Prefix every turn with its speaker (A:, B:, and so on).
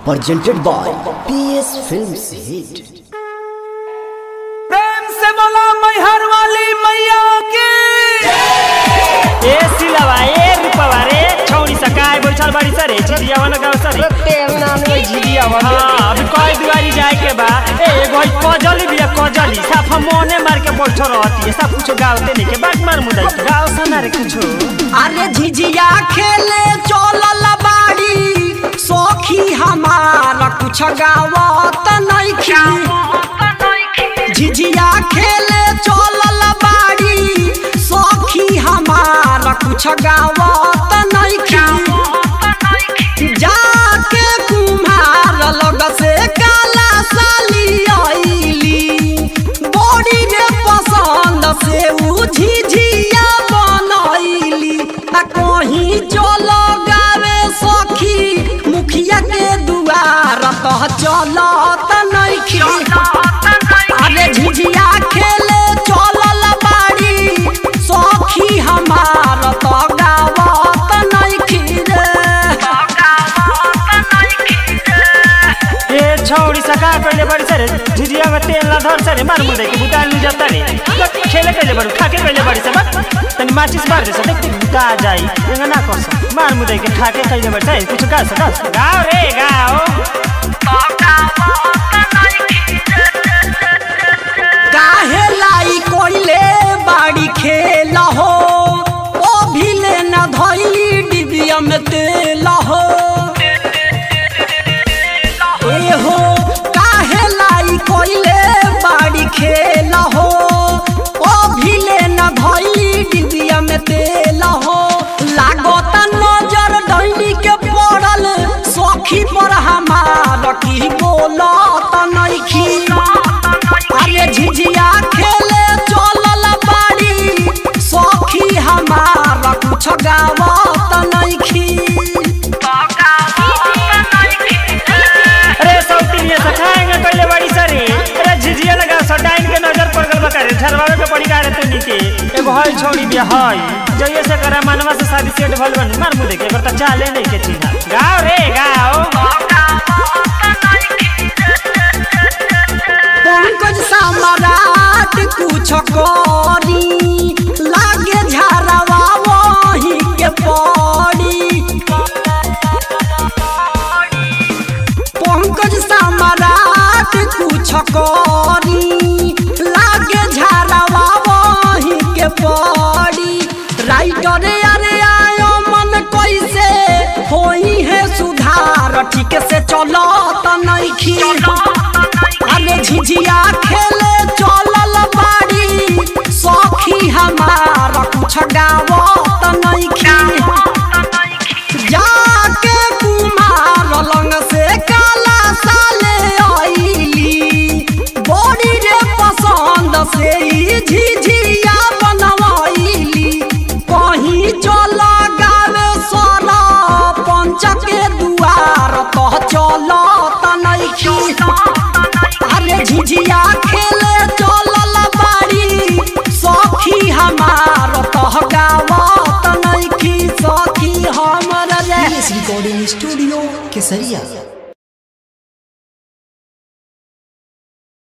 A: presented by PS Films Hit.
B: प्रेम से बोला मैहर वाली मैया की
C: ए सिलवा ए रूपवा रे छौरी सकाय बैठल बाड़ी सर ए झिझिया वाला गाँव सर हाँ अभी कई दुआरी जाए के बा ए एगो ई कजली बिया कजली साफ मोने मार के बैठ रहती है सब कुछ गावते नहीं के बात मार मुदाई गाँव सना रे कुछो
D: अरे झिझिया खेले चलल बाड़ी सखी हमार कुछ गावत नइखी झिझिया खेले चलल बाड़ी सखी हमार कुछ गावत नइखी जाके कुम्हार लग से काला साली आइली बड़ी रे पसंद से उ झिझिया बनैली आ कहीं चल गावे सखी मुखिया के दुआर तह चलत नइखी अरे झिझिया खेले चलल बाड़ी सखी हमार त गावत नइखी रे
C: ए छौरी सकाय पहले बड़ी सर झिझिया में तेल ना धर सर मार मुदाई के बुता नहीं जाता रे खेले पहले बड़ू खाके पहले बड़ी सब तनी माचिस मार दे सब देख बुता जाई एंगा ना कर सब मार मुदाई के खाके पहले बड़ी सर कुछ गा सक गाओ रे गाओ
D: काहे लाई कोइले बाड़ी खेल हो ओ भिले न धइली डिबिया में तेल हो ए हो काहे लाई कोइले बाड़ी खेल हो ओ भिले न धइली डिबिया में तेल हो लागत नजर डैनी के पड़ल सखी पर हमार की बोलत नइखी अरे झिझिया खेले चलल बाड़ी सखी हमार कुछ गावत नइखी
C: अरे सौतीनिया सखाएंगे पहले बड़ी सरे अरे झिझिया लगा सटाइन के नजर पड़ गल बका रे झरवावे के पड़ी गारे तनी के एगो हई छोड़ी बिया हई जइए से करा मनवा से शादी सेट भल बन मार मुदे के एकर त चाले नहीं के चिन्हा गाओ रे गाओ
D: पंकज सम्राट कुछ करी लागे झरवा वही के पड़ी पंकज सम्राट कुछ करी लागे झरवा वही के पड़ी राइटर अरे आयो मन कैसे होई है सुधार ठीक से चलो त नइखी अरे झिझिया खेले चलल बाड़ी सखी हमार कुछ गावत नइखी जाके कुमार लंग से काला साले आइली बड़ी रे पसंद से ई झिझिया बनवाइली कहीं चल गावे सारा पंच के दुआर तह चलत नइखी अरे झिझिया खेले चलल बाड़ी सखी हमार तह गावत नइखी सखी हमर रे
A: PS Recording Studio, Kesaria.